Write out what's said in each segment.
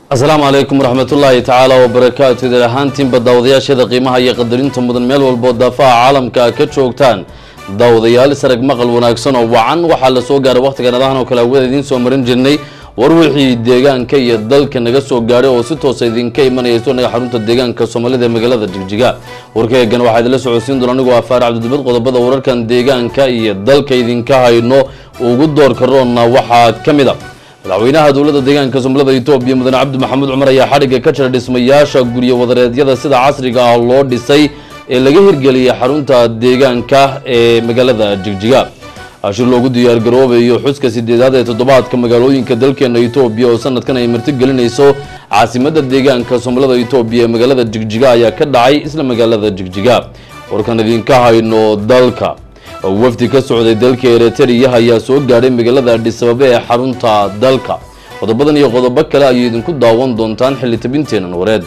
asalaamu calaykum waraxmatullaahi tacaala wabarakaatu idil ahaantiinba daawadayaasheeda qiimaha iyo qadarinta mudan meel walboo daafaha caalamka ka joogtaan daawadayaal isarag maqal wanaagsan oo wacan waxaa la soo gaaray wakhtigan adahan oo kale hawada idiin soo marin jirnay war wixii deegaanka iyo dalka naga soo gaadhay oo si toosa idinka imanaya sonaga xarunta deegaanka soomaalida ee magaalada jigjiga warkaegan waxaa idinla socodsiin doona anigoo afaar cabdidibad qodobada wararkan deegaanka iyo dalka idinka hayno ugu door karoona waxaa ka mid a madaxweynaha dowladda deegaanka soomaalida etoobiya mudane cabdi maxamuud cumar ayaa xadhigga ka jira dhismayaasha guryo wadareedyada sida casriga ah loo dhisay ee laga hirgeliyay xarunta deegaanka ee magaalada jigjiga ashir loogu diyaargaroobayo xuska sideedaad ee toddobaadka magaalooyinka dalkeena etoobiya oo sanadkan ay martigelinayso caasimadda deegaanka soomaalida etoobiya ee magaalada jigjiga ayaa ka dhacay isla magaalada jigjiga warkan idinka hayno dalka wafdi ka socday dalka eritrea ayaa soo gaadhay magaalada adhisababe ee xarunta dalka qodobadan iyo qodobo kale ayay idinku daawan doontaan xilli tabinteenan wareed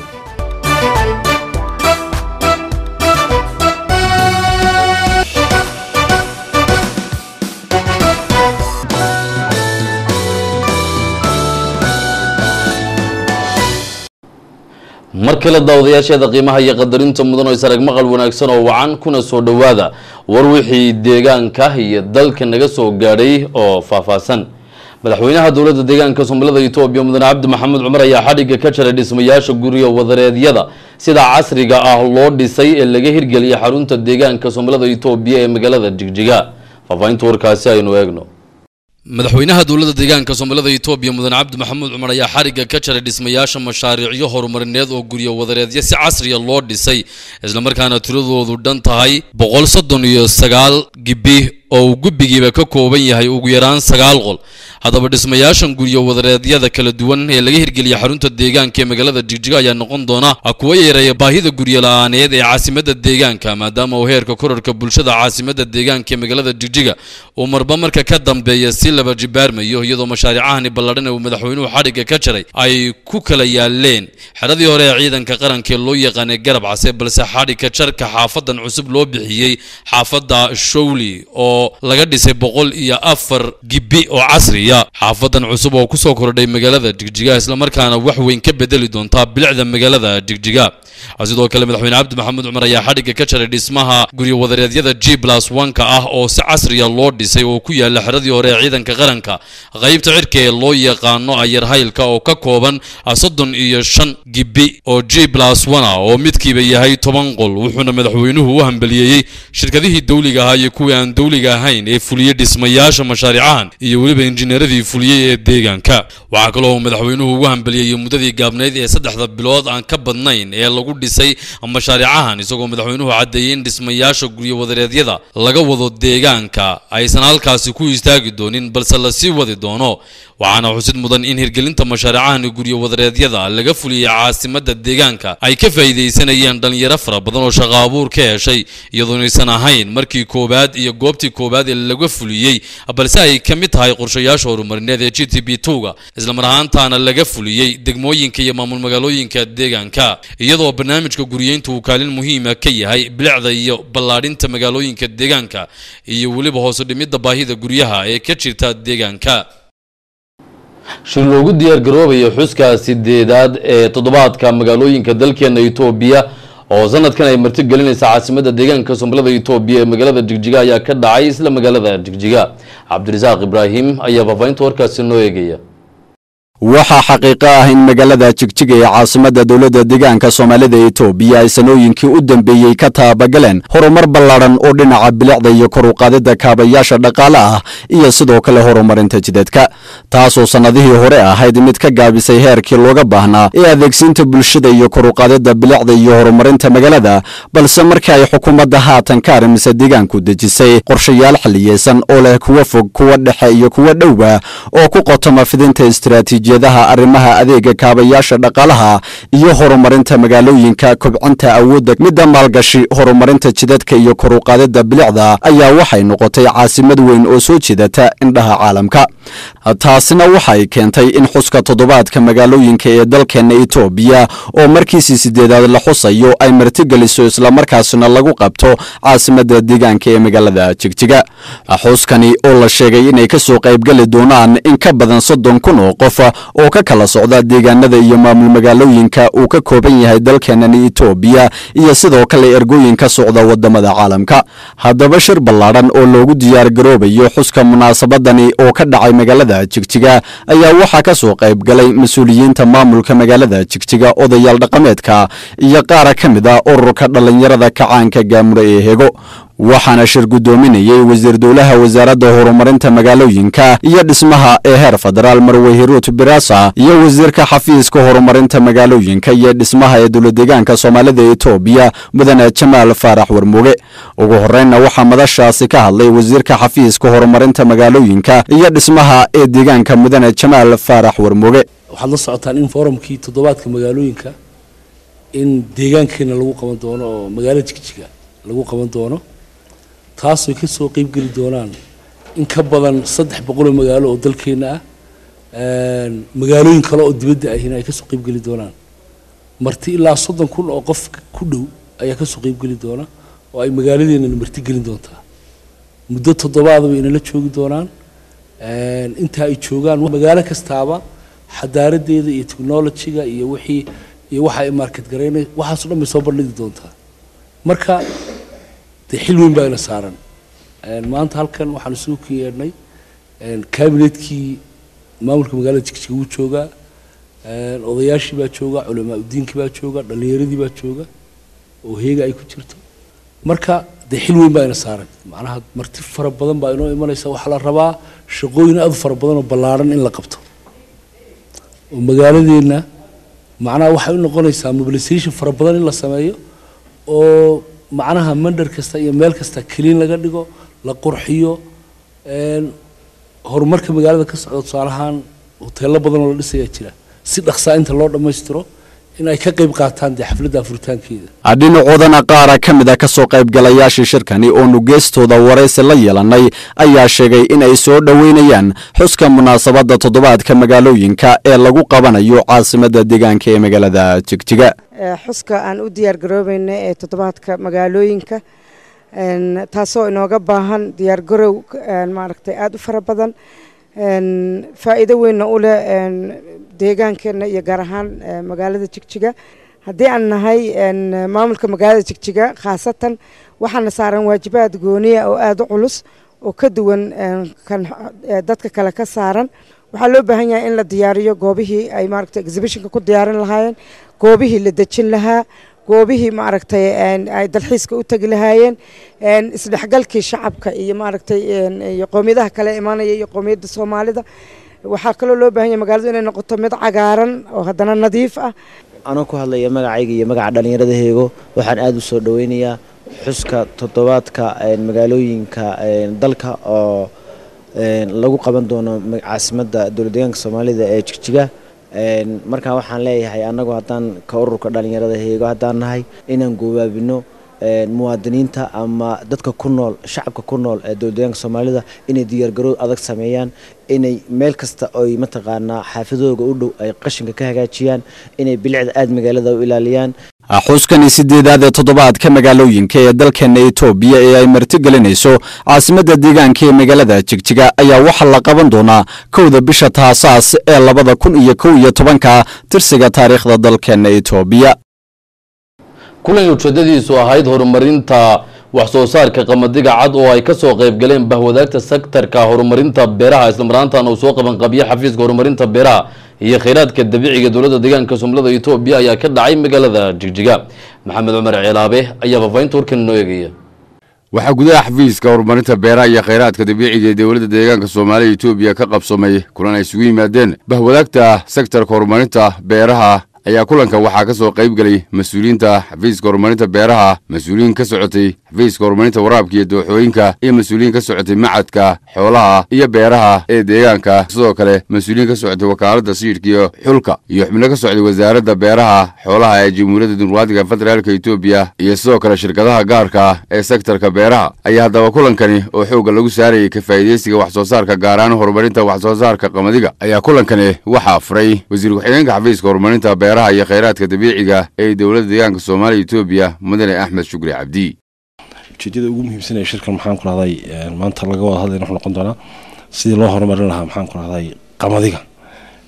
mar kale daawadayaasheeda qiimaha iyo qadarinta mudan oo isarag maqal wanaagsan oo wacan kuna soo dhowaada war wixii deegaanka iyo dalka naga soo gaadhay oo faahfaahsan madaxweynaha dowladda deegaanka soomaalida etoobiya mudane cabdi maxamuud cumar ayaa xadhigga ka jaray dhismayaasha guryo wadareedyada sida casriga ah loo dhisay ee laga hirgeliyay xarunta deegaanka soomaalida etoobiya ee magaalada jigjiga faahfaahinta warkaasi aynu eegno madaxweynaha dowladda deegaanka soomaalida etoobiya mudane cabdi maxamuud cumar ayaa xarigga ka jaray dhismayaasha mashaariicyo horumarineed oo guryo wadareedyo si casriya loo dhisay islamarkaana tiradoodu dhan tahay boqol soddon iyo sagaal gibi oo uu gubbigiiba ka kooban yahay ugu yaraan sagaal qol haddaba dhismayaashan guryo wadareedyada kala duwan ee laga hirgeliyay xarunta deegaanka ee magaalada jigjiga ayaa noqon doona kuwa yareeya baahida guryo la-aaneed ee caasimadda deegaanka maadaama uu heerka korarka bulshada caasimadda deegaanka ee magaalada jigjiga uu marba marka ka dambeeya si laba jibaarmayo iyadoo mashaariicahani balladhan ee uu madaxweynuhu xadhigga ka jaray ay ku kala yaaleen xeradii hore ee ciidanka qaranka ee loo yaqaanay garab case balse xadhigga jarka xaafadan cusub loo bixiyey xaafadda showli oo laga dhisay boqol iyo afar gibi oo casriya xaafadan cusub oo kusoo kordhay magaalada jigjiga islamarkaana wax weyn ka bedeli doontaa bilicda magaalada jigjiga sidoo kale madaxweyne cabdi maxamuud cumar ayaa xadhigga ka jaray dhismaha guryo wadareedyada g plus onka ah oo si casriya loo dhisay oo ku yaala xeradii hore ee ciidanka qaranka qaybta cirka ee loo yaqaano ayarhaylka oo ka kooban soddon iyo shan gibi oo g plus one ah oo midkiiba yahay toban qol wuxuuna madaxweynuhu u hambaliyeeyey shirkadihii dowliga ahaa iyo kuwii aan dowliga ahayn ee fuliyey dhismayaasha mashaariicahan iyo weliba injineeradii fuliyey ee deegaanka waxaa kaloo uu madaxweynuhu ugu hambaliyeeyey muddadii gaabnayd ee saddexda bilood aan ka badnayn ee lagu dhisay mashaariicahan isagoo madaxweynuhu caddeeyey in dhismayaasha guryo wadareedyada laga wado deegaanka aysan halkaasi ku istaagi doonin balse lasii wadi doono waxaana xusid mudan in hirgelinta mashaariicahani guryo wadareedyada laga fuliyey caasimadda deegaanka ay ka faa'iidaysanayeen dhalinyaro fara badan oo shaqo abuur ka heshay iyadoonaysan ahayn markii koowaad iyo goobtii koowaad ee laga fuliyey balse ay ka mid tahay qorshayaasha horumarineed ee g t b twoga islamar ahaantaana laga fuliyey degmooyinka iyo maamul magaalooyinka deegaanka iyadoo barnaamijka guriyeynta uu kaalin muhiima ka yahay bilicda iyo ballaadhinta magaalooyinka deegaanka iyo weliba hoose dhimidda baahida guryaha ee ka jirta deegaanka shir loogu diyaar garoobayo xuska sideedaad ee toddobaadka magaalooyinka dalkeena etoobiya oo sanadkan ay martigelinaysa caasimadda deegaanka soomaalida etoobiya ee magaalada jigjiga ayaa ka dhacay isla magaalada jigjiga cabdirasaaq ibraahim ayaa faafahinta warkaasi noo eegaya waxaa xaqiiqo ah in magaalada jigjiga ee caasimadda dowladda deegaanka soomaalida etoobiya ay sanooyinkii u dambeeyey ka taabagaleen horumar ballaadhan oo dhinaca bilicda iyo kor u qaadidda kaabayaasha dhaqaale ah iyo sidoo kale horumarinta jidadka taasoo sannadihii hore ahayd mid ka gaabisay heerkii looga baahnaa ee adeegsiinta bulshada iyo kor u qaadidda bilicda iyo horumarinta magaalada balse markii ay xukuumadda haatan ka arrimise deegaanku dejisay qorshayaal xilliyeysan oo leh kuwa fog kuwa dhexe iyo kuwa dhowba oo ku qotoma fidinta istiraatiiji adaha arrimaha adeega kaabayaasha dhaqaalaha iyo horumarinta magaalooyinka kobcinta awoodda midda maalgashi horumarinta jidadka iyo kor u qaadida bilicda ayaa waxay noqotay caasimad weyn oo soo jeedata indhaha caalamka taasina waxay keentay in xuska toddobaadka magaalooyinka ee dalkeena etoobiya oo markiisii sideedaad la xusayo ay martigeliso islamarkaasina lagu qabto caasimadda deegaanka ee magaalada jigjiga xuskani oo la sheegay inay kasoo qaybgeli doonaan in ka badan soddon kun oo qof oo ka kala socda deegaanada iyo maamul magaalooyinka uu ka kooban yahay dalkeenani etoobiya iyo sidoo kale ergooyin ka socda wadamada caalamka haddaba shir ballaadhan oo loogu diyaargaroobayo xuska munaasabadani oo ka dhacay magaalada jigjiga ayaa waxaa ka soo qayb galay mas-uuliyiinta maamulka magaalada jigjiga odayaal dhaqameedka iyo qaara ka mid ah ururka dhallinyarada kacaanka gaamure ee hego waxaana shir guddoominayey wasiir dowlaha wasaaradda horumarinta magaalooyinka iyo dhismaha ee heer federaal marwe hiruut birasa iyo wasiirka xafiiska horumarinta magaalooyinka iyo dhismaha ee dowladeegaanka soomaalida etoobiya mudane jamaal faarax warmuge ugu horeynna waxaa madashaasi ka hadlay wasiirka xafiiska horumarinta magaalooyinka iyo dhismaha ee deegaanka mudane jamaal faarax warmuge waxaad la socotaan in forumkii toddobaadka magaalooyinka in deegaankeena lagu qaban doono oo magaalo jigjiga lagu qaban doono taasooy ka soo qeybgeli doonaan in ka badan saddex boqoloo magaalo oo dalkeena ah magaalooyin kale oo dibadda ahina ay kasoo qeybgeli doonaan marti ilaa soddon kun oo qof ku dhow ayaa kasoo qeybgeli doona oo ay magaaladeennana marti gelin doontaa muddo toddobaadaba inala joogi doonaan inta ay joogaan magaalo kastaaba xadaaradeeda iyo technologyga iyo wixii iyo waxa ay market garaynay waxaaso dhan bay soo bandhigi doontaa marka dee xil weyn baa ina saaran maanta halkan waxaan isugu ka yeedhnay kabinetkii maamulka magaalada jigjiga wuu joogaa odayaashii baa jooga culamaa udiinkii baa jooga dhallinyaradii baa jooga oo heega ay ku jirto marka dee xil weyn baa ina saaran macnaha marti fara badan baa inoo imanaysa waxaa la rabaa shaqooyin aad u fara badan oo ballaaran in la qabto oo magaaladeenna macnaha waxay u noqonaysaa mobilisation fara badan in la sameeyo oo macnaha mandar kasta iyo meel kasta keliin laga dhigo la qurxiyo horumarka magaalada ka socda tusaalahaan hoteello badan oo la dhisayaa jira si dhaqsaa inta loo dhammaystiro in ay ka qayb qaataan dee xafladda furitaankeeda dhinacoodana qaara ka mid a ka soo qaybgalayaashii shirkani oonu geestooda waraysi la yeelanay ayaa sheegay in ay soo dhoweynayaan xuska munaasabadda toddobaadka magaalooyinka ee lagu qabanayo caasimadda deegaanka ee magaalada jigjiga xuska aan u diyaar garoobayna ee toddobaadka magaalooyinka taasoo inooga baahan diyaargarow maaragtay aada u fara badan faa'iido weynna u leh deegaankeenna iyo gaar ahaan magaalada jigjiga haddii aan nahay maamulka magaalada jigjiga khaasatan waxaana saaran waajibaad gooniya oo aada u culus oo ka duwan kan dadka kale ka saaran waxaa loo baahan yahay in la diyaariyo goobihii ay maaragtay exhibitionka ku diyaarin lahaayeen goobihii la dejin lahaa goobihii maaragtay ay dalxiiska u tegi lahaayeen isdhexgalkii shacabka iyo maaragtay iyo qoomiyadaha kale imaanaya iyo qoomiyadda soomaalida waxaa kaloo loo baahan yahay magaaladu inay noqoto mid cagaaran oo haddana nadiif ah anoo ku hadlaya magacayga iyo magaca dhallinyarada heego waxaan aada u soo dhoweynayaa xuska toddobaadka magaalooyinka dalka oo lagu qaban doono caasimadda dowladdeegaanka soomaalida ee jigjiga markaa waxaan leeyahay annagu haddaan ka ururka dhallinyarada heego haddaan nahay inaan goobaabino muwaadiniinta ama dadka ku nool shacabka ku nool ee dowladdeegaanka soomaalida inay diyaargarow adag sameeyaan inay meel kasta oy mataqaanaa xaafadooga u dhow ay qashinka ka hagaajiyaan inay bilicda aada magaalada u ilaaliyaan xuskani sideedaad ee toddobaadka magaalooyinka ee dalkeena etoobiya ee ay martigelinayso caasimadda deegaanka ee magaalada jigjiga ayaa waxaa la qaban doonaa kowda bisha taasaas ee labada kun iyo kow iyo tobanka tirsiga taariikhda dalkeena etoobiya kulan ujeedadiisu ahayd horumarinta wax soo saarka qamadiga cad oo ay kasoo qayb galeen bahwadaagta sektarka horumarinta beeraha islamaraantan uu soo qabanqabiye xafiiska horumarinta beeraha iyo kheyraadka dabiiciga dowladda deegaanka somlada etoobiya ayaa ka dhacay magaalada jigjiga maxamed cumar ceelaabe ayaa faafahinta warkan inoo eegaya waxaa gudaha xafiiska horumarinta beeraha iyo kheyraadka dabiiciga ee dowladda deegaanka soomaaliya etoobiya ka qabsamay kulan ay isugu yimaadeen bahwadaagta sektarka horumarinta beeraha ayaa kulanka waxaa ka soo qayb gelay mas-uuliyiinta xafiiska horumarinta beeraha mas-uuliyiin ka socotay xafiiska horumarinta waraabka iyo dooxooyinka iyo mas-uuliyiin ka socotay macadka xoolaha iyo beeraha ee deegaanka sidoo kale mas-uuliyiin ka socotay wakaaladda siidhka iyo xulka iyo xubno ka socday wasaaradda beeraha xoolaha ee jamhuuriyadda dimuqraadiga federaalka etoobiya iyo sidoo kale shirkadaha gaarka ee sektarka beeraha ayaa haddaba kulankani oo xoogga lagu saarayay ka faa'iidaysiga wax soo saarka gaar ahaan horumarinta wax soo saarka qamadiga ayaa kulankani waxaa furay wasiir ku-xigeenka xafiiska horumarinta beeraha iyo kheyraadka dabiiciga ee dowladda deegaanka soomaaliya etoobiya mudane axmed shukri cabdi ujeedada ugu muhiimsan ee shirkan maxaan ku rahday maanta laga wada hadlayna wuxuu noqon doonaa sidii loo horumarin lahaa maxaan ku rahday qamadiga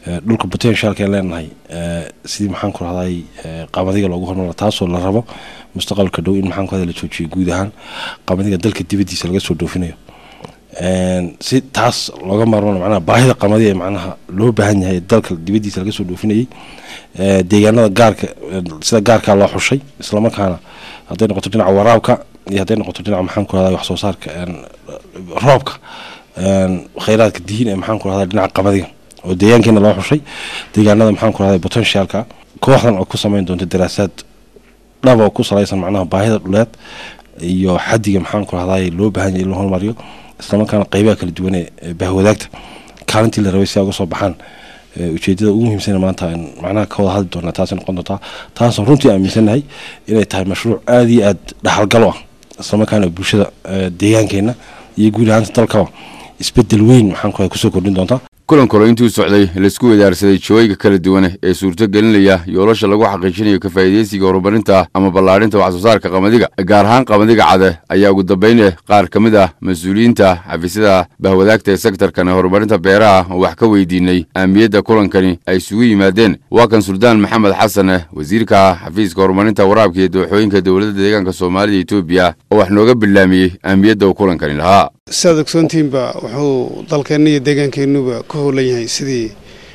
dhulka potentialka aan leenahay sidii maxaan ku rahday qamadiga loogu horumara taasoo la rabo mustaqbalka dhow in maxaan ku rahday la joojiyo guud ahaan qamadiga dalka dibaddiisa laga soo dhoofinayo si taas looga maarmano macnaha baahida qamadi ee macnaha loo baahan yahay dalka dibaddiisa laga soo dhoofinayay deegaanada gaarka sida gaarkaa loo xushay islamarkaana hadday noqoto dhinaca waraabka iyo hadday noqoto dhinaca maxaan ku rahday wax soo saarka roobka khayraadka diin ee maxaan ku rahday dhinaca qamadiga oo deegaankeena loo xushay deegaanada maxaan ku rahday potentialka kooxdan oo ku sameyn doonta daraasaad dhaba oo ku salaysan macnaha baahida dhuleed iyo xadiga maxaan ku rahday loo baahan yahay in la horumariyo islamarkaana qeybaha kala duwan ee bahwadaagta kaalintii la rabay si ay uga soo baxaan ujeedada ugu muhiimsan maanta macnaha ka wada hadli doonaa taasay noqon doontaa taasoo runtii aaminsanahay inay tahay mashruuc aada iyo aad dhaxalgalo ah islamarkaana bulshada deegaankeena iyo guud ahaanta dalkaba isbedel weyn maxaan ku kusoo kordhin doontaa kulan kalo intuu socday laisku wadaarsaday jooyga kala duwan ee suurto gelinaya yoolasha lagu xaqiijinayo ka faa'iidaysiga horumarinta ama ballaadhinta wax soo saarka qamadiga gaar ahaan qamadiga cade ayaa ugu dambayne qaar ka mid ah mas-uuliyiinta xafiisyada bahwadaagta ee sektarkan ee horumarinta beeraha oo wax ka weydiinay ahmiyadda kulankani ay isugu yimaadeen waa kan suldaan maxamed xasane wasiirka xafiiska horumarinta waraabka iyo dooxooyinka dowladda deegaanka soomaalida etoobiya oo wax nooga bilaamiyey ahmiyadda uu kulankani lahaa sidaad ogsoontihiinba wuxuu dalkeenna iyo deegaankeennuba ku howlan yahay sidii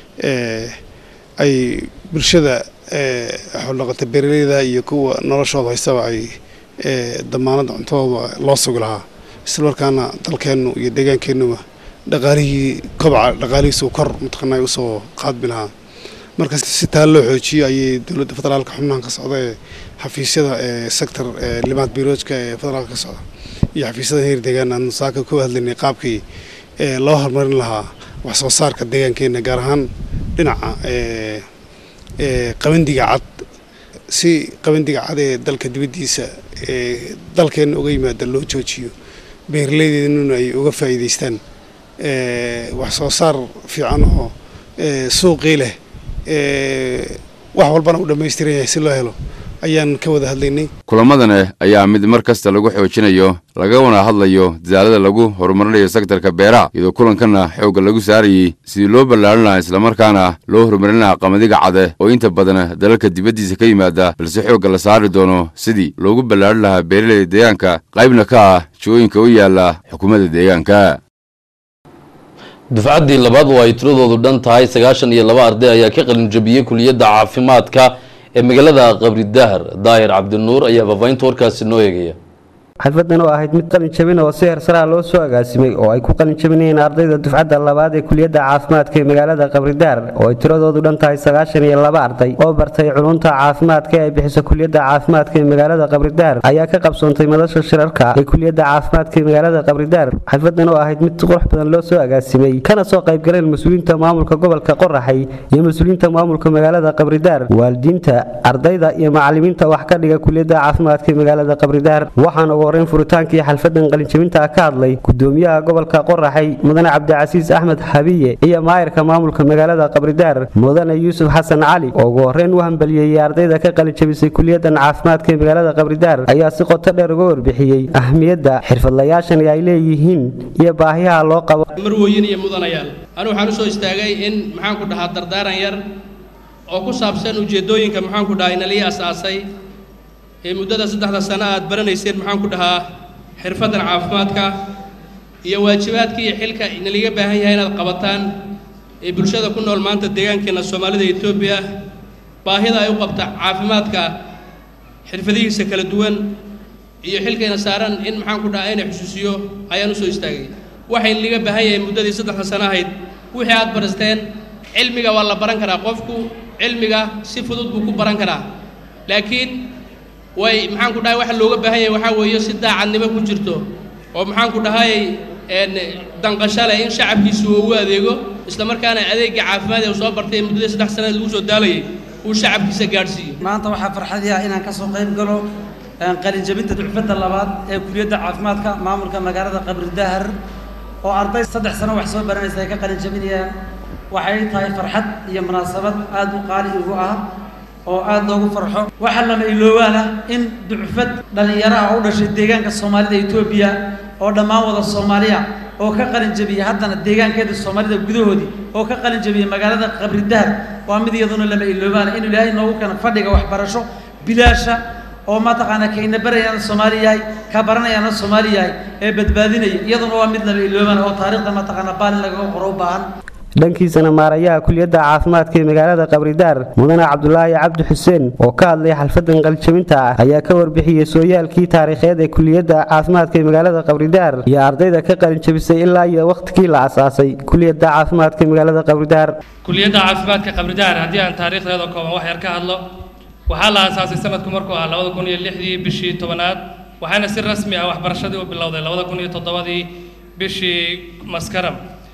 ay bulshada xoldhaqata beeraleyda iyo kuwa noloshooda haystaba ay damaanadda cuntadooda loo sugi lahaa islamarkaana dalkeennu iyo deegaankeennuba dhaqaalihii kobca dhaqaalihiisu kor mataqaanaa usoo qaadmi lahaa marka si taa loo xoojiyo ayay dowladda federaalka xubnahan ka socda ee xafiisyada ee sector limaad biroojka ee federaalka ka socda iyo xafiisyada heer deegaan aan saaka ku hadlaynay qaabkii loo horumarin lahaa wax soo saarka deegaankeena gaar ahaan dhinaca qabandiga cad si qabandiga cad ee dalka dibaddiisa dalkeena uga yimaada loo joojiyo beeraleydeednuna ay uga faa'iidaystaan wax soo saar fiican oo suuqii leh wax walbana u dhammaystiran yahay si loo helo ayaan ka wada hadlaynay kulamadane ayaa mid mar kasta lagu xoojinayo lagana hadlayo dadaalada lagu horumarinayo sektarka beeraha iyadoo kulankana xoogga lagu saarayey sidii loo ballaarin lahaa islamarkaana loo horumarin lahaa qamadiga cade oo inta badan dalalka dibaddiisa ka yimaada balse xoogga la saari doono sidii loogu ballaarin lahaa beeraleyda deegaanka qaybna ka ah jooyinka u yaala xukuumadda deegaanka dufcaddii labaad oo ay tiradoodu dhan tahay sagaashan iyo laba arday ayaa ka qalin jabiyey kuliyadda caafimaadka ee magaalada qabri dahar daahir cabdinuur ayaa faafahinta warkaasi noo eegaya xalfadan oo ahayd mid qalin jabin oo si hersaraha loo soo agaasimay oo ay ku qalin jabinayeen ardayda dufcadda labaad ee kuliyadda caafimaadka ee magaalada qabridaar oo ay tiradoodu dhan tahay sagaashan iyo laba arday oo bartay culunta caafimaadka ee ay bixiso kuliyadda caafimaadka ee magaalada qabridaar ayaa ka qabsoontay madasha shirarka ee kuliyadda caafimaadka ee magaalada qabridaar xalfadan oo ahayd mid qurux badan loo soo agaasimay kana soo qayb galeen mas-uuliyiinta maamulka gobolka qoraxay iyo mas-uuliyiinta maamulka magaalada qabridaar waalidiinta ardayda iyo macalimiinta wax ka dhiga kuliyadda caafimaadka ee magaalada qabridaar waxaana ugu horreyn furitaankii xalfadan qalinjabinta ka hadlay gudoomiyaha gobolka qoraxay mudane cabdicasiis axmed xabiye iyo maayirka maamulka magaalada qabridaar mudane yuusuf xasan cali oo ugu horreyn u hambaliyeeyey ardayda ka qalinjabisay kuliyadan caafimaadka ee magaalada qabridaar ayaa si qoto dheer uga warbixiyey ahmiyadda xirfadlayaashan ay leeyihiin iyo baahiyaha loo qabo marwooyin iyo mudanayaal anu waxaan usoo istaagay in maxaanku dhahaa dardaaran yar oo ku saabsan ujeeddooyinka maxaanku dhahaa inalii asaasay ee muddada saddexda sano aad baranayseen maxaan ku dhahaa xirfaddan caafimaadka iyo waajibaadka iyo xilka inaliga baahan yahay inaad qabataan ee bulshada ku nool maanta deegaankeenna soomaalida etoobiya baahida ay u qabta caafimaadka xirfadihiisa kala duwan iyo xilkayna saaran in maxaan ku dhahaa inay xusuusiyo ayaan usoo istaagay waxay inaliga baahan yahay muddadii saddexda sano ahayd wixii aad baristeen cilmiga waa la baran karaa qofku cilmiga si fudud buu ku baran karaa laakiin way maxaan ku dhahay waxa looga baahan yahay waxaa weeye si daacadnimo ku jirto oo maxaan ku dhahay danqasho leh in shacabkiisu uu ugu adeego isla markaana adeegga caafimaad ee uu soo bartay muddadii saddex sanaed lagu soo daalayay uu shacabkiisa gaadhsiiyo maanta waxaa farxadii ah inaan ka soo qayb galo qalinjabinta ducfadda labaad ee kuliyadda caafimaadka maamulka magaalada qabri dahar oo arday saddex sano wax soo baranaysa ay ka qalinjabinayaan waxay tahay farxad iyo munaasabad aad u qaali ugu ah oo aad loogu farxo waxaa lama iloobaana in ducfad dhallinyaro ah u dhashay deegaanka soomaalida etoobiya oo dhammaan wada soomaaliya oo ka qalin jabiyey haddana deegaankeeda soomaalida gudahoodii oo ka qalin jabiyey magaalada qabri dahar waa mid iyaduna lama iloobaana inuu ilaahay noogu keeno fadhiga waxbarasho bilaasha oo mataqaanaa kayna barayaana soomaali yahay ka baranayaana soomaali yahay ee badbaadinaya iyaduna waa mid lama iloobaana oo taariikhda mataqaanaa baalin lagaga qoro u baahan dhankiisana maarayaha kuliyadda caafimaadka ee magaalada qabridaar mudane cabdulaahi cabdi xuseen oo ka hadlay xalfadan qalijabinta ah ayaa ka warbixiyey sooyaalkii taariikheed ee kuliyadda caafimaadka ee magaalada qabridaar iyo ardayda ka qalinjabisay ilaa iyo wakhtigii la asaasay kuliyadda caafimaadka ee magaalada qabridaar kuliyadda caafimaadka qabridaar haddii aan taariikhdeeda kooban wax yar ka hadlo waxaa la aasaasay sanadku markuu ahaa labada kun iyo lixdii bishii tobanaad waxaana si rasmi ah waxbarashadii u bilowday labada kun iyo toddobadii bishii maskaram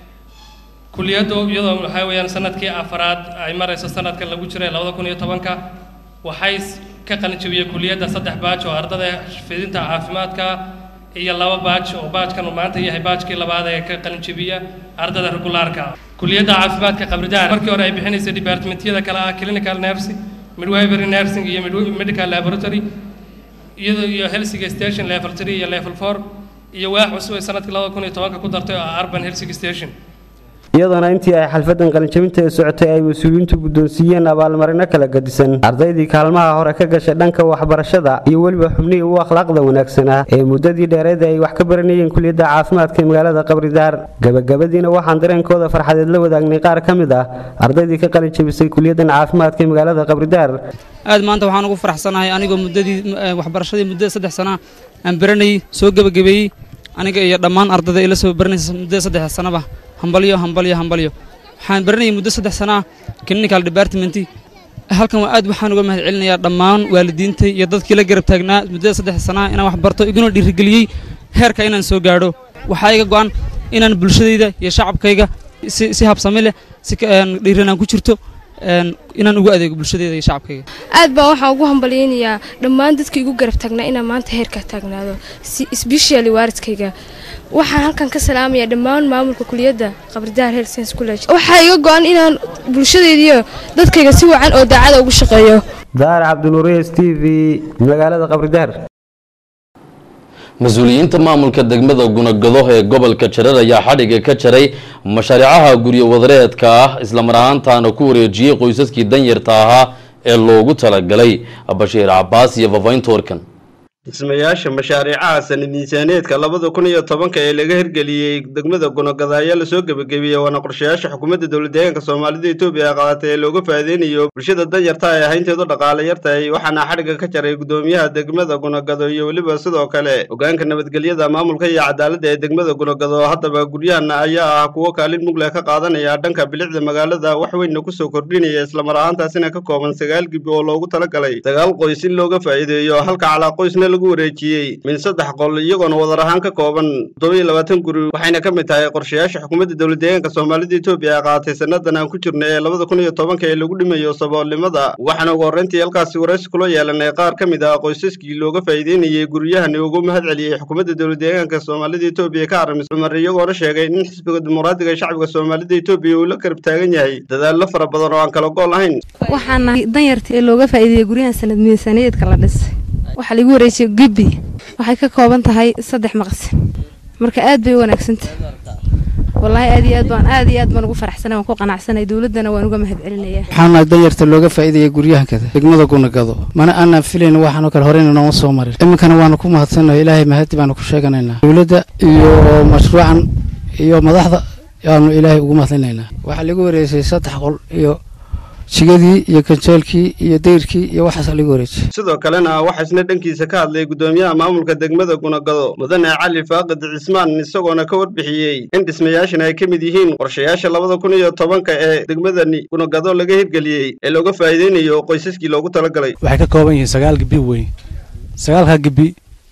kuliyaddu iyadoo waxaa weeyaan sanadkii afaraad ay marayso sanadkan lagu jiray labada kun iyo tobanka waxay ka qalin jabiyey kuliyadda saddex baaj oo ardada fidinta caafimaadka iyo laba baaj oo baajkan uu maanta yahay baajkii labaad ee ka qalin jabiya ardada regulaarka kuliyadda caafimaadka qabridaar markii hore ay bixinaysay departmentyada kale ah clinical nursing midwifery nursing iyo medical laboratory iyadoo iyo helsiga station level 3 iyo level 4 iyo waax cusub ay sanadkii labada kun iyo tobanka ku dartay oo ah urban helsiga station iyadoona intii ay xalfadan qalinjabinta ee socotay ay mas-uuliyiintu guddoonsiiyeen abaalmarino kala gadisan ardaydii kaalmaha hore ka gashay dhanka waxbarashada iyo weliba xubnihii u akhlaaqda wanaagsanaa ee muddadii dheereed ay wax ka baranayeen kuliyadda caafimaadka ee magaalada qabridaar gabagabadiina waxaan dareenkooda farxadeed la wadaagnay qaar ka mid ah ardaydii ka qalinjabisay kuliyaddan caafimaadka ee magaalada qabridaar aad maanta waxaan ugu faraxsanahay anigoo muddadii waxbarashadii muddada saddex sana aan baranayay soo gebagabeeyey aniga iyo dhammaan ardayda ila soo baranaysa muddada saddex sanaba hambalyo hambalyo hambalyo waxaan baranayay muddo saddex sana ah clinical department halkan waa aad waxaan uga mahad celinayaa dhammaan waalidiinta iyo dadkii la garab taagnaa muddada saddex sana ah inaan wax barto iguna dhiirigeliyey heerka inaan soo gaadho waxaa iga go'an inaan bulshadayda iyo shacabkayga si si habsami leh si dhiiranaan ku jirto inaan ugu adeego bulshadayda iyo shacabkayga aad baa waxaan ugu hambalyaynayaa dhammaan dadka igu garab taagnaa inaan maanta heerka taagnaado sbeshali waaridkayga waxaan halkan ka salaamayaa dhammaan maamulka kuliyadda qabridaar health science college waxaa iga go-an inaan bulshadaydiiyo dadkayga si wacan oo daacada ugu shaqeeyo daar cabdinuuriye s t v magaalada qabridaar mas-uuliyiinta maamulka degmada gunagado ee gobolka jareer ayaa xadhiga ka jaray mashaariicaha guryo wadareedka ah islamar ahaantaana ku wareejiyey qoysaskii danyarta ahaa ee loogu talagalay bashiir cabaas iyo fafaynta warkan dhismayaasha mashaariicaha sanad miisaaneedka labada kun iyo tobanka ee laga hirgeliyey degmada gunagada ayaa lasoo gebagabiyey waana qorshayaasha xukuumadda dowladdeegaanka soomaalida etoobiya ee qaadatay ee looga faa'iideynayo bulshada danyarta ee ahaynteedu dhaqaale yartahay waxaana xadhigga ka jaray gudoomiyaha degmada gunagado iyo weliba sidoo kale hogaanka nabadgelyada maamulka iyo cadaaladda ee degmada gunagado haddaba guryahan ayaa ah kuwo kaalin mugleh ka qaadanaya dhanka bilicda magaalada wax weynna kusoo kordhinaya islamar ahaantaasina ka kooban sagaal gibi oo loogu talagalay sagaal qoys in looga faa'iideeyo halka calaa qoysna lagu wareejiyey min saddex qol iyagoona wadar ahaan ka kooban toddoba iyo labaatan guri waxayna ka mid tahay qorshayaasha xukuumadda dowladdeegaanka soomaalida etoobiya ee qaadatay sannadan aan ku jirna ee labada kun iyo tobanka ee lagu dhimayo saboolnimada waxaana ugu horreyntii halkaasi waraysi kula yeelanay qaar ka mid ah qoysaskii looga faa'iideynayey guryahani ugu mahad celiyey xukuumadda dowladdeegaanka soomaalida etoobiya ka arrimis cumar iyagoona sheegay in xisbiga dimuqraadiga ee shacbiga soomaalida etoobiya uu la garab taagan yahay dadaallo fara badan oo aan kala gool lahayn waxaana danyarta ee looga faa'iideeyey guryahan sanad miisaaniyaedka la dhisay waxaa lagu wareejiyey gibi waxay ka kooban tahay saddex maqsin marka aad bay u wanaagsantahay wallaahi aad iyo aad baan aad iyo aad baan ugu faraxsanay waan ku qanacsanay dowladdana waan uga mahad celinayaa waxaana danyarta looga faa'iidaya guryahankada degmada gunagado mana aanan filayn waxaanoo kale horeyna nooma soo marin iminkana waanu ku mahadsannahay ilaahay mahadi baanu ku sheeganaynaa dowladda iyo mashruucan iyo madaxda yaanu ilaahay ugu mahadlinaynaa waxaa lagu wareejiyey saddex qol iyo jigadii iyo kanjeelkii iyo dayrkii iyo waxaas lagu wareejiyey sidoo kalena waxaa isna dhankiisa ka hadlay gudoomiyaha maamulka degmada gunagado mudane cali faaqid cismaan isagoona ka warbixiyey in dhismayaashan ay ka mid yihiin qorshayaasha labada kun iyo tobanka ee degmadani gunagado laga hirgeliyey ee looga faa'iideynayo qoysaskii loogu talagalay waxay ka kooban yihiin sagaal gibi weyn sagaalka gibi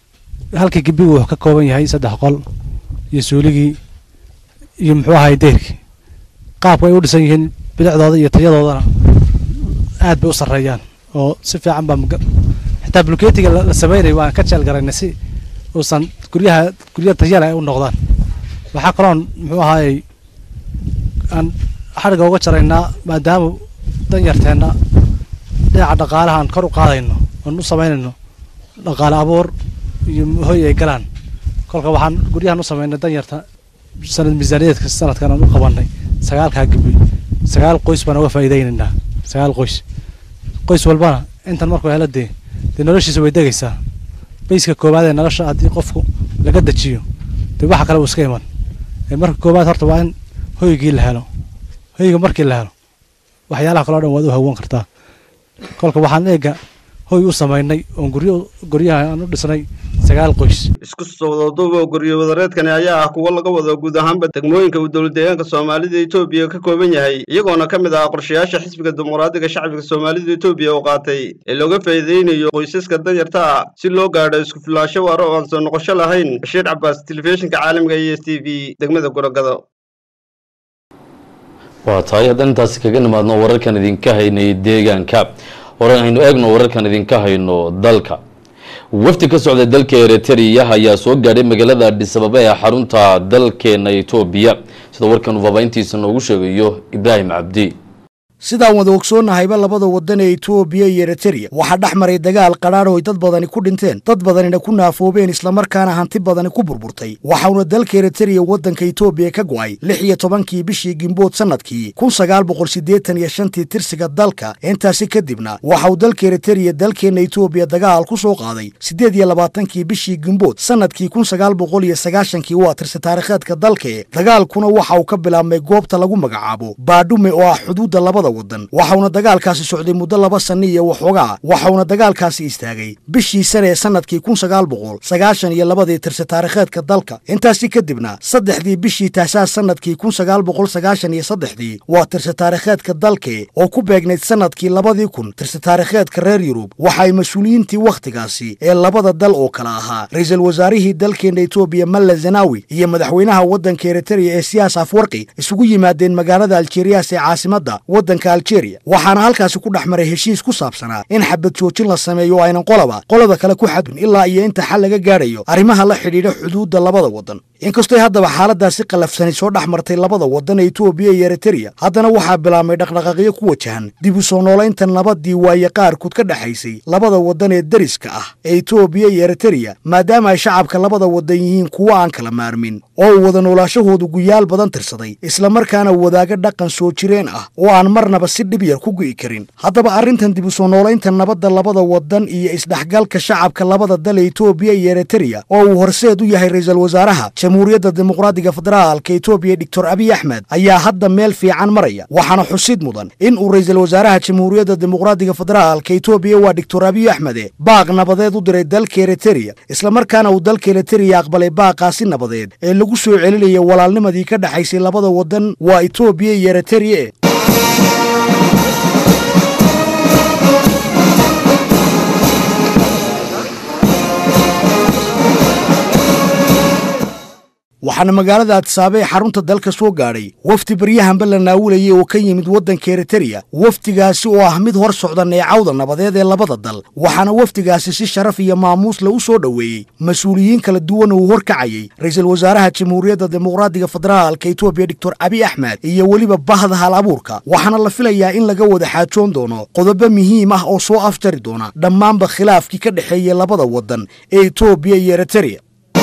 halka gibi wuxuu ka kooban yahay saddex qol iyo suuligii iyo muxuu ahay dayrkii qaabka ay u dhisan yihiin bidacdooda iyo tayadoodana aad bay u sarreeyaan oo si fiican baa xitaa bulkeetiga la sameynay waan ka jeel garayna si uusan guryaha guryaha tayale ay u noqdaan waxaa kaloon muxuu ahaayey aan xadhiga uga jaraynaa maadaama danyarteenna dhinaca dhaqaalaha aan kor u qaadayno oon u samaynayno dhaqaale abuur iyo hoy ay galaan kolka waxaan guryahan u samaynay danyarta sanad miisaaniyaedka sanadkan aan u qabanay sagaalkaa gibi sagaal qoys baan uga faa'iidaynaynaa sagaal qoys qoys walbana intan markuu helo dee dee noloshiisa way degaysaa bayska koowaad ee nolosha haddii qofku laga dejiyo dee waxa kale uu iska iman ee marka koowaad horta waa in hoygii la helo hoyga markii la helo waxyaalaha kaloo dhan waad u hawan kartaa kolka waxaan eega hoy u samaynay oon guryo guryaha aan u dhisnay sagaal qoys isku socdooduba guryo wadareedkani ayaa ah kuwo laga wado guud ahaanba degmooyinka uu dowlad deegaanka soomaalida etoobiya ka kooban yahay iyagoona ka mid ah qorshayaasha xisbiga dimuqraadiga shacbiga soomaalida etoobiya oo qaatay ee looga faa'iideynayo qoysaska danyarta ah si loo gaadho isku filaansho waaro oo aan soo noqosho lahayn bashiir cabaas telefishinka caalamiga e s t v degmada gorogado waa tahay haddaan intaasi kaga nimaadno wararkan idinka haynay deegaanka hore aynu eegno wararkan idinka hayno dalka wafdi ka socda dalka eritrea ayaa soo gaadhay magaalada adhisababa ee xarunta dalkeena etoobiya sida warkan uu faafahintiisa noogu sheegayo ibraahim cabdi sidaan wada ogsoonnahayba labada waddan ee etoobiya iyo eritereya waxaa dhex maray dagaal qadhaadh oo ay dad badani ku dhinteen dad badanina ku naafoobeen islamarkaana hanti badani ku burburtay waxauna dalka eritereya waddanka etoobiya ka go'ay lix iyo tobankii bishii gimbood sannadkii kun sagaal boqol siddeetan iyo shantii tirsiga dalka intaasi kadibna waxauu dalka eritereya dalkeenna etoobiya dagaal ku soo qaaday siddeed iyo labaatankii bishii gimbood sannadkii kun sagaal boqol iyo sagaashankii waa tirsi taarikheedka dalkae dagaalkuna waxa uu ka bilaabmay goobta lagu magacaabo baadhume oo ah xuduudda labada wadan waxauna dagaalkaasi socday muddo laba sanni iyo waxoogaa waxauna dagaalkaasi istaagay bishii sane ee sannadkii kun sagaal boqol sagaashan iyo labadii tirsi taarikheedka dalka intaasi kadibna saddexdii bishii taasaas sannadkii kun sagaal boqol sagaashan iyo saddexdii waa tirsi taarikheedka dalke oo ku beegnayd sannadkii labadii kun tirsi taarikheedka reer yurub waxa ay mas-uuliyiintii wakhtigaasi ee labada dal oo kale ahaa ra-iisul wasaarihii dalkeenna etoobiya malla zanawi iyo madaxweynaha waddanka eritereya ee siyaas afwarqi isugu yimaadeen magaalada aljeriyas ee caasimadda waddanka aljeria waxaana halkaasi ku dhex maray heshiis ku saabsanaa in xabad joojin la sameeyo oo aynan qolaba qolada kale ku xadun ilaa iyo inta xal laga gaadhayo arrimaha la xidhiidha xuduudda labada waddan inkastoy haddaba xaaladaasi qallafsani soo dhex martay labada waddan ee etoobiya iyo eritereya haddana waxaa bilaabmay dhaqdhaqaaqyo ku wajahan dib u soo noolaynta nabaddii waaye qaarkood ka dhexaysay labada waddan ee deriska ah ee etoobiya iyo eritereya maadaama ay shacabka labada waddan yihiin kuwo aan kala maarmin oo uu wada noolaashahoodu guyaal badan tirsaday islamarkaana wadaaga dhaqan soo jireen ah oo aan marnaba si dhib yar ku gu'i karin haddaba arrintan dib u soo noolaynta nabadda labada waddan iyo isdhexgalka shacabka labada dal ee etoobiya iyo eritereya oo uu horseed u yahay ra-iisul wasaaraha jamhuuriyadda dimuqraadiga federaalka etoobiya doctor abiy axmed ayaa hadda meel fiican maraya waxaana xusid mudan in uu ra-iisul wasaaraha jamhuuriyadda dimuqraadiga federaalka etoobiya waa doctor abiy axmede baaq nabadeed u diray dalka eritereya islamarkaana uu dalka eritereya aqbalay baaqaasi nabadeed ee lagu soo celinaya walaalnimadii ka dhexaysay labada waddan waa etoobiya iyo eritereya waxaana magaalada adisaabe ee xarunta dalka soo gaadhay wafdi baryahanba la naawulayay oo ka yimid waddanka eritereya wafdigaasi oo ah mid hor socda neecawda nabadeed ee labada dal waxaana wafdigaasi si sharaf iyo maamuus lagu soo dhoweeyey mas-uuliyiin kala duwan uu horkacayey ra-iisul wasaaraha jamhuuriyadda dimuqraadiga federaalka etoobiya doctor abiy axmed iyo weliba bahda hal abuurka waxaana la filayaa in laga wada xaajoon doono qodobo muhiim ah oo soo afjari doona dhammaanba khilaafkii ka dhexeeyey labada waddan ee etoobiya iyo eritereya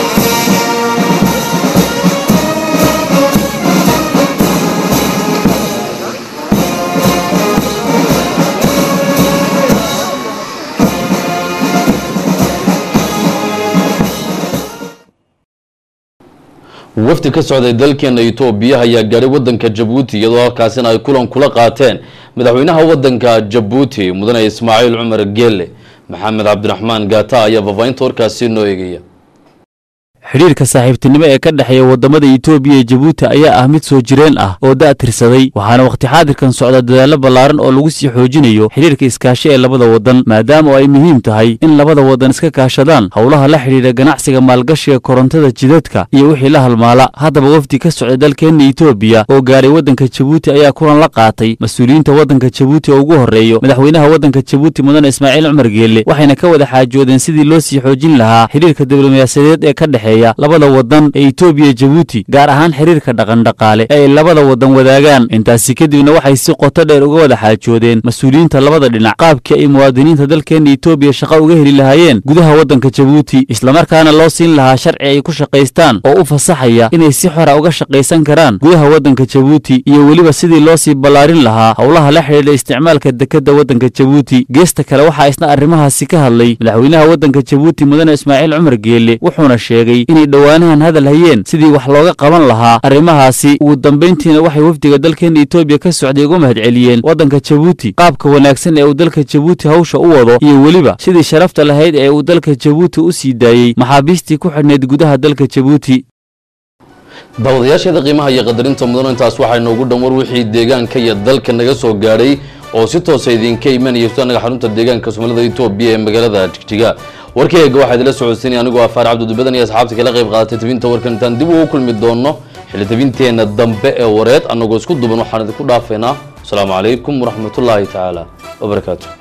wafdi ka socday dalkeena etoobiya ayaa gaadhay waddanka jabuuti iyadoo halkaasina ay kulan kula qaateen madaxweynaha waddanka jabuuti mudane ismaaciil cumar geelle maxamed cabdiraxmaan gaata ayaa faafahinta warkaasi noo eegaya xidhiirka saaxiibtinimo ee ka dhexeeya waddamada etoobiya iyo jabuuti ayaa ah mid soo jireen ah oo da' tirsaday waxaana wakhti xaadirkan socda dadaallo ballaaran oo lagu sii xoojinayo xidhiirka iskaashi ee labada waddan maadaama oo ay muhiim tahay in labada waddan iska kaashadaan howlaha la xidhiidha ganacsiga maalgashiga korontada jidadka iyo wixii la halmaala haddaba wafdi ka socda dalkeenna etoobiya oo gaadhay waddanka jabuuti ayaa kulan la qaatay mas-uuliyiinta waddanka jabuuti oo ugu horreeyo madaxweynaha waddanka jabuuti mudane ismaaciil cumar geelle waxayna ka wada xaajoodeen sidii loo sii xoojin lahaa xidhiirka diblomaasiyadeed ee ka dhexe dhexeeya labada wadan ee etoobiya jabuuti gaar ahaan xiriirka dhaqandhaqaale ee ay labada wadan wadaagaan intaasi kadibna waxay si qoto dheer uga wada xaajoodeen mas-uuliyiinta labada dhinac qaabkii ay muwaadiniinta dalkeena etoobiya shaqo uga heli lahaayeen gudaha waddanka jabuuti islamarkaana loo siin lahaa sharci ay ku shaqaystaan oo u fasaxaya inay si xora uga shaqaysan karaan gudaha waddanka jabuuti iyo weliba sidii loo sii ballaarin lahaa howlaha la xidhiidha isticmaalka dekedda waddanka jabuuti geesta kale waxaa isna arrimahaasi ka hadlay madaxweynaha waddanka jabuuti mudane ismaaciil cumar geele wuxuuna sheegay inay dhowaanahan hadal hayeen sidii wax looga qaban lahaa arrimahaasi ugu dambayntiina waxay wafdiga dalkeena etoobiya ka socday uga mahadceliyeen waddanka jabuuti qaabka wanaagsan ee uu dalka jabuuti hawsha u wado iyo weliba sidii sharafta lahayd ee uu dalka jabuuti u sii daayey maxaabiistii ku xidhnayd gudaha dalka jabuuti daawadayaasheeda qiimaha iyo qadarinta mudan intaas waxaa inoogu dhan war wixii deegaanka iyo dalka naga soo gaadhay oo si toosa idinka imanaya anaga xarunta deegaanka soomaalida etoobiya ee magaalada jigjiga warkeyga waxaa idila socodsiinaya anigoo afaar cabdidubadan iyo asxaabta kala qayb qaadatay tabinta warkan intaan dib ugu kulmi doono xilli tabinteenna dambe ee wareed annagoo isku duban waxaan idinku dhaafaynaa asalaamu calaykum waraxmatullaahi tacaala wabarakaatu